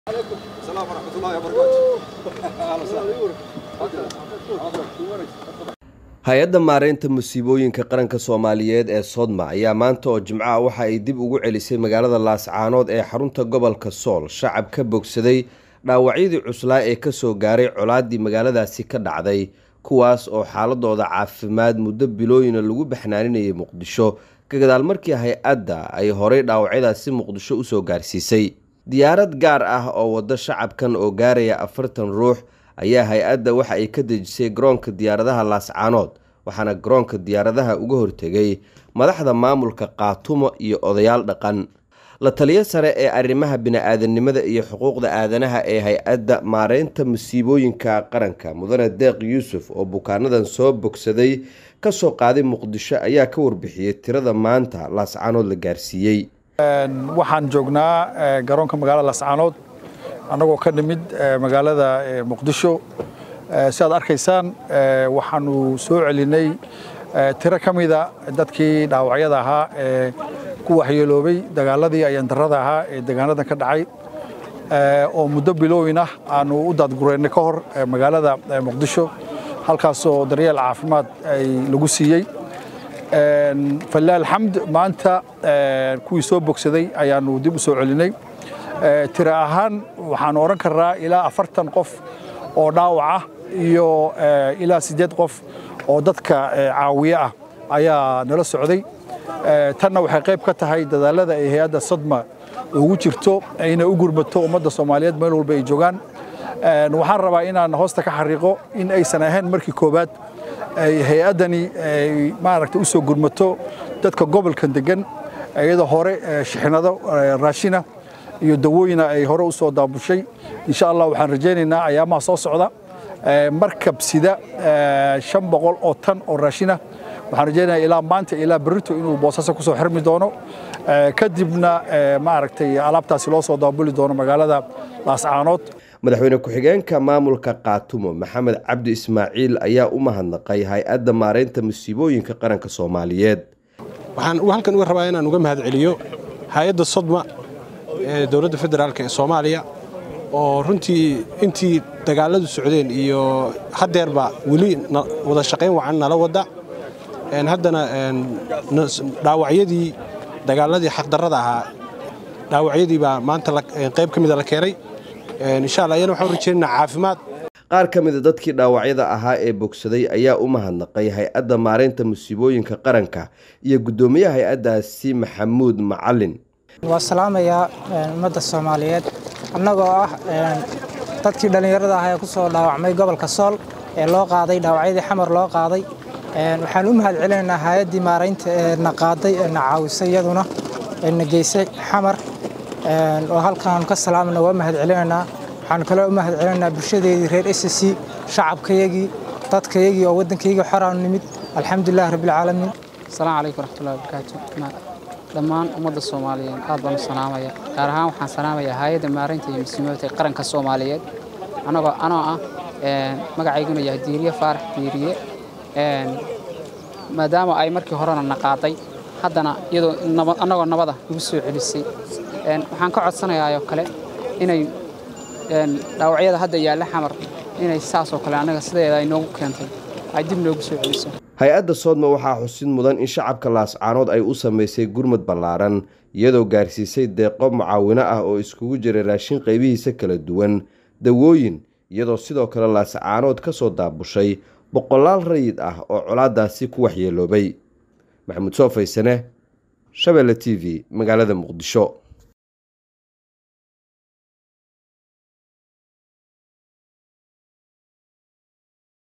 السلام ورحمة الله وبركاته أهلا وسهلا hay-adda maareynta musiibooyinka qaranka soomaaliyeed ee sodma ayaa maanta oo jimcaha waxa ay dib ugu celisay magaalada laascaanood ee xarunta gobolka sool shacab ka bogsaday dhaawacyadii cuslaa ee kasoo gaaray colaadii magaaladaasi ka dhacday kuwaas oo xaaladooda caafimaad muddo bilooyina lagu baxnaaninayay muqdisho ka gadaal markii hay-adda ay horay dhaawacyadaasi muqdisho usoo gaarsiisay diyaarad gaar ah oo waddo shacabkan oo gaaraya afartan ruux ayaa hay-adda waxa ay ka dejisay garoonka diyaaradaha laascaanood waxaana garoonka diyaaradaha uga hortegay madaxda maamulka qaatumo iyo odayaal dhaqan la taliyo sare ee arrimaha bini-aadanimada iyo xuquuqda aadanaha ee hay-adda maareynta musiibooyinka qaranka mudane deeq yuusuf oo bukaanadan soo bogsaday kasoo qaaday muqdisho ayaa ka warbixiyey tirada maanta laascaanood la gaarsiiyey waxaan joognaa garoonka magaalada laascaanood annagoo ka nimid magaalada muqdisho si aad arkaysaan waxaanu soo celinay tiro ka mida dadkii dhaawacyada ahaa ee ku waxyeeloobay dagaaladii ayandarada ahaa ee deegaanadan ka dhacay oo muddo bilooyin ah aanu u daadgureynay ka hor magaalada muqdisho halkaasoo daryeel caafimaad ay lagu siiyey falilah alxamd maanta kuwii soo bogsaday ayaanu dib u soo celinay tiro ahaan waxaanu odhan karnaa ilaa afartan qof oo dhaawac ah iyo ilaa siddeed qof oo dadka caawiye ah ayaa nala socday tanna waxay qayb ka tahay dadaalada ay hay-adda sadma ugu jirto ayna u gurmato ummadda soomaaliyeed meel walba ay joogaan waxaan rabaa inaan hoosta ka xariiqo in aysan ahayn markii koowaad ay hay-addani maaragta u soo gurmato dadka gobolkan degan iyadoo hore shixnado raashina iyo dawooyina ay hore u soo daabushay insha allah waxaan rajaynaynaa ayaamaha soo socda markab sida shan boqol oo tan oo raashina waxaan rajaynayaa ilaa maanta ilaa berrito inuu boosaaso kusoo xirmi doono kadibna maaragtay alaabtaasi loo soo daabuli doono magaalada laascaanood madaxweyne ku-xigeenka maamulka qaatumo maxamed cabdi ismaaciil ayaa u mahadnaqay hay-adda maareynta musiibooyinka qaranka soomaaliyeed waxaan halkan uga rabaa inaan uga mahad celiyo hay-adda sodma ee dowladda federaalk ee soomaaliya oo runtii intii dagaaladu socdeen iyo haddeerba weli wada shaqayn wacan nala wadda haddana dhaawacyadii dagaaladii xaqdarrada ahaa dhaawacyadii baa maanta qayb ka mida la keenay insha allah ayana waxaan rajeynaa caafimaad qaar ka mida dadkii dhaawacyada ahaa ee bogsaday ayaa u mahadnaqay hay-adda maareynta musiibooyinka qaranka iyo guddoomiyaha hay-addaasi maxamuud macalin waa salaamayaa ummadda soomaaliyeed annagoo ah dadkii dhallinyarada ah ee ku soo dhaawacmay gobolka sool ee loo qaaday dhaawacyadii xamar loo qaaday waxaan u mahad celinaynaa hay-addii maaraynta ee na qaaday ee na caawisay iyaduna ee na geysay xamar oo halkaan ka salaamna waa mahad celinaynaa waxaan kaloo u mahad celinaynaa bulshadeedii reer s c shacabkayagii dadkayagii oo waddankaygii xoraanu nimid alxamdulilah rabbilcaalamiin asalaamu calaykum waraxmatullahi wabarakaatu dhammaan ummadda soomaaliyeed aad baan u salaamaya gaar ahaan waxaan salaamayaa hay-adda maareynta iyo muslimaadka qaranka soomaaliyeed anagoo anoo ah magacayguna yahay diiriye faarax diiriye maadaama ay markii horena na qaaday haddana iyadoo annagoo nabada nagu soo celisay waxaan ka codsanayaa oo kale inay dhaawacyada hadda yaalla xamar inay saasoo kale annaga sideeda ay noogu keentay ay dib noogu soo celiso hay-adda soodma waxaa xusid mudan in shacabka laascaanood ay u samaysay gurmud ballaaran iyadoo gaarsiisay deeqo mucaawino ah oo iskugu jiray raashin qaybihiisa kala duwan dawooyin iyadoo sidoo kale laascaanood ka soo daabushay boqolaal rayid ah oo colaadaasi ku waxyeeloobay maxamuud soo faysane shabeelle t v magaalada muqdisho